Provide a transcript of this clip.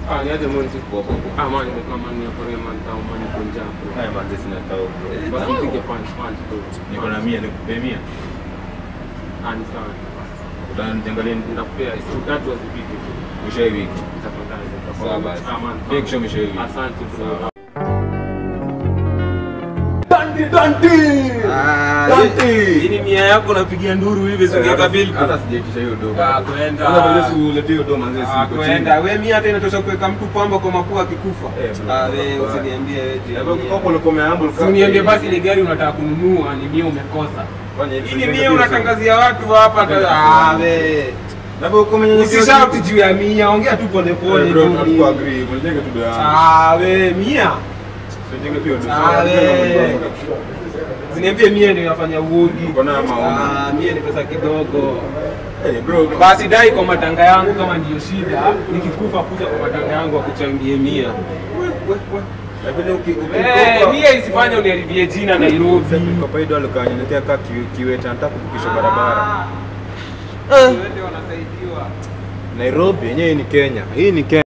Ah, ni aje Monty? Poa, poa, poa. Ah, man, nimekaa man, nimekorea man, tao man, niko njaa bro. Haya manze sina tao bro. Basi nipige punch, punch bro. Niko na mia nikupe mia. Ah, ni sawa. Utaniangalia Nitakupea siku tatu hazipiti. mwisho ya wiki. Tafadhali. Sawa basi. Ah, man. Pia kesho mwisho ya wiki. Asante bro. Hii ni mia yako unapigia nduru hivi singeka bill. Hata sijaitisha hiyo dogo. Ah, kwenda. Sasa bado si ulete hiyo dogo manze Ah, si kwenda. We mia hata inatosha kuweka mtu pamba kwa mapua akikufa. Eh, bro. Ah, we usiniambie eti. Hapo kwa ulikuwa umeamble Si uniambie basi ile gari unataka kununua ni mia umekosa. Hii ni mia unatangazia watu hapa. hata- Ah, we. Hapo uko mwenyenyekea. Usishauti juu ya mia, ongea tu pole pole bro, tu. hatuko agree. Mwenyenyekea tu dogo. Ah, we mia. Mwenyenyekea tu dogo. Ah, we. Usiniambie mia ndio inafanya uogi. Uko na maoni. Ah, mia ni pesa kidogo. Eh bro. Basi dai kwa matanga yangu kama ndiyo shida, nikikufa kuja kwa matanga yangu akuchangie mia. Lakini uki Eh, ukikopa mia isifanye uniharibie jina Nairobi. kwa hiyo alikuwa ananiletea kaa kiweta nataka kuvukisha barabara. Wote wanasaidiwa. Nairobi yenyewe ni Kenya. Hii ni Kenya.